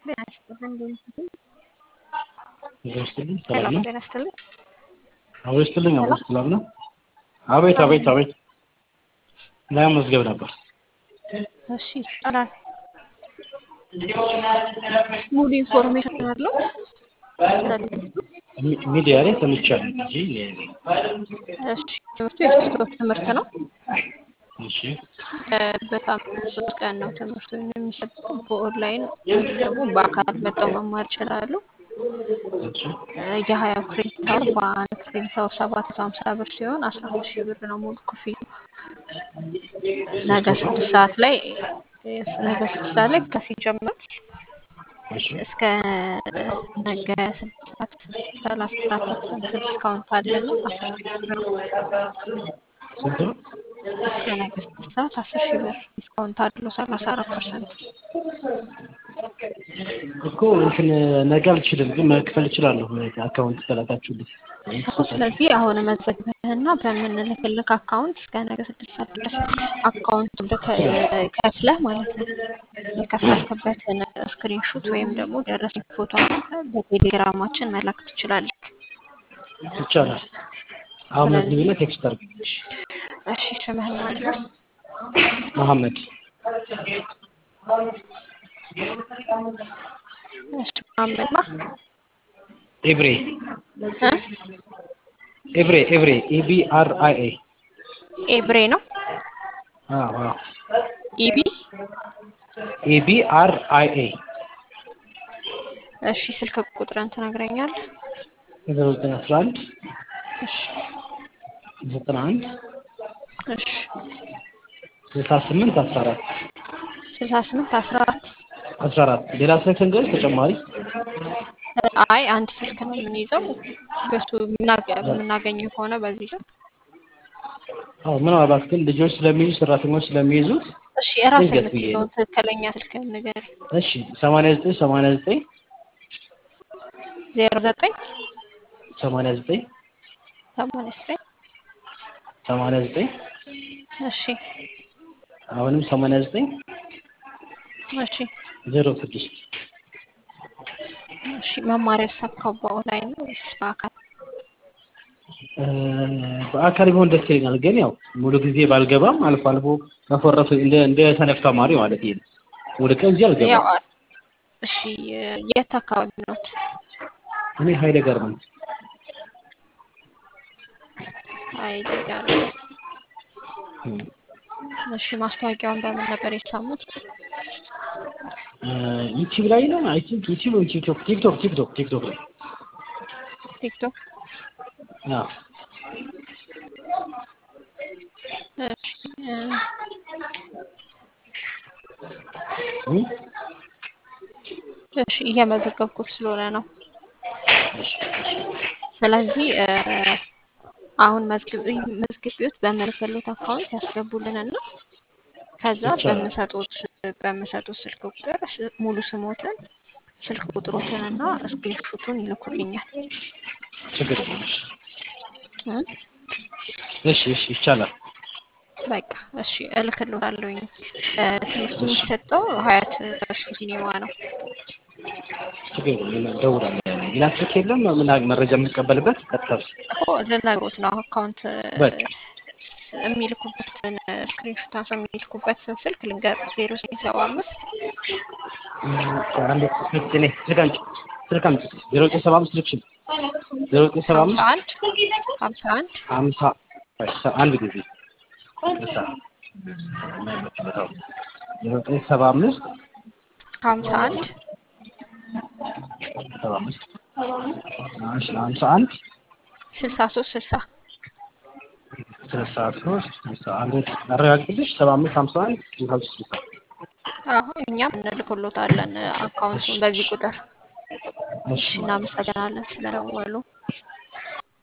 ጤና ይስጥልኝ እንደምን ይስጥልኝ ሰላም ሰላም ነው። ጤና ይስጥልኝ። አዎ ይስጥልኝ። አዎ ሰላም ነው። አቤት አቤት አቤት ለመመዝገብ ነበር። እሺ ይቻላል። ሙሉ ኢንፎርሜሽን አለው ሚ- ሚዲያ ላይ ሰምቻለሁ እንጂ እሺ ትምህርቱ የሶስት ወር ትምህርት ነው። እሺ እ በሳምንት ሶስት ቀን ነው ትምህርቱ የሚሰጠው። በኦንላይን ወይም ደግሞ በአካል መጥተው መማር ይችላሉ። እሺ እ የሀያ ክሬዲት አወር በአንድ ክሬዲት አወር ሰባት መቶ ሀምሳ ብር ሲሆን አስራ አምስት ሺህ ብር ነው ሙሉ ክፍያ። ነገ ስድስት ሰዓት ላይ ነገ ስድስት ሰዓት ላይ ክላስ ይጀምራል። እሺ እስከ ነገ ስድስት ሰዓት ሰላሳ አራት ፐርሰንት ዲስካውንት አለን። አስር ሺህ ብር ነው። ስንት ነው? እስከ ነገ ስድስት ሰዓት አስር ሺህ ብር ዲስካውንት አለው ሰላሳ አራት ፐርሰንት። እኮ እንትን ነገ አልችልም፣ ግን መክፈል እችላለሁ። አካውንት ከላካችሁልኝ ስለዚህ አሁን መዘግበህና በምንልክልክ አካውንት እስከ ነገ ስድስት ሰዓት ድረስ አካውንቱን ልከ- ከፍለህ ማለት ነው የከፈልክበትን ስክሪንሹት ወይም ደግሞ ደረሰኝ ፎቶ አንስተህ በቴሌግራማችን መላክ ትችላለህ። ይቻላል። አሁን መዝግቢና ቴክስት አድርግልኝ። እሺ ስምህን ማድረስ መሐመድ እሺ መሐመድ ማ ኤብሬ እ? ኤብሬ ኤብሬ ኢቢ አር አይ ኤ ኤብሬ ነው አዎ አዎ ኢቢ ኢቢ አር አይ ኤ እሺ ስልክ ቁጥርን ትነግረኛለህ? ዘጠና ዘጠኝ አስራ አንድ እሺ ዘጠና አንድ እሺ ስልሳ ስምንት አስራ አራት ስልሳ ስምንት አስራ አራት አስራ አራት ሌላ ስልክ እንግዲህ ተጨማሪ አይ አንድ ስልክ ነው የምንይዘው በሱ የምናገ- የምናገኘው ከሆነ በዚህ ስልክ አዎ ምናልባት ግን ልጆች ስለሚይዙ ሰራተኞች ስለሚይዙት እሺ የራስህ ድንገት ብዬ የምትይዘውን ነው። ትክክለኛ ስልክህን ንገረኝ። እሺ ሰማንያ ዘጠኝ ሰማንያ ዘጠኝ ዜሮ ዘጠኝ ሰማንያ ዘጠኝ ሰማንያ ዘጠኝ ሰማንያ ዘጠኝ እሺ አሁንም ሰማንያ ዘጠኝ እሺ ዜሮ ስድስት እሺ መማሪያ የተሳካው በኦንላይን ነው ወይስ በአካል? እ፣ በአካል ቢሆን ደስ ይለኛል። ግን ያው ሙሉ ጊዜ ባልገባም አልፎ አልፎ መፈረሱ እንደ እንደ ሰነፍ ተማሪ ማለት ይሄ ነው። ሙሉ ቀን እዚህ ያው አልገባም። እሺ የት አካባቢ ኖት? እኔ ሀይለ ጋርመንት አይደጋር እሺ ማስታወቂያውን በምን ነበር የሰሙት? ዩቲዩብ ላይ ነው። አይ ቲንክ ዩቲዩብ ወይ ቲክቶክ ቲክቶክ ቲክቶክ ቲክቶክ ላይ ቲክቶክ አዎ እሺ እ፣ እ? እሺ እየመዘገብኩት ስለሆነ ነው። እሺ ስለዚህ እ፣ አሁን መዝግብ መዝግቢዎት በምልክሎት አካውንት ያስገቡልንና ከዛ ይቻላል። በምሰጡት በምሰጡት ስልክ ቁጥር ስ- ሙሉ ስሞትን ስልክ ቁጥሮትንና ስክሪንሾቱን ይልኩልኛል። ችግር የለም። እ? እሺ እሺ ይቻላል። በቃ እሺ እልክልዎታለሁኝ። እ፣ ትምህርቱ የሚሰጠው ሀያት እርሱ ሲኔማ ነው። ችግር የለም። እደውላለሁ። ሌላ ስልክ የለም ምን መረጃ የምንቀበልበት ቀጥታ እኮ ልነግሮት ነው አካውንት በቃ የሚልኩበትን ስክሪንሾት አንስቶ የሚልኩበትን ስልክ ልንገር ዜሮ ዘጠኝ ሰባ አምስት አንድ ስልክ እኔ ስልክ አምጪ ስልክ አምጪ ዜሮ ዘጠኝ ሰባ አምስት ልክሽን ዜሮ ዘጠኝ ሰባ ሀምሳ አምስት አንድ ሀምሳ አንድ ሀምሳ አንድ ጊዜ እሳ ዜሮ ዘጠኝ ሰባ አምስት ሀምሳ አንድ ሰባ አምስት እሺ ሀምሳ አንድ ስልሳ ሶስት ስልሳ ስልሳ ሶስት ስልሳ አንድ አረጋግጥልሽ ሰባ አምስት ሀምሳ አንድ ስልሳ ሶስት ስልሳ አሁን እኛም እንልክሎታለን አካውንቱን በዚህ ቁጥር። እሺ እናመሰግናለን ስለደወሉ።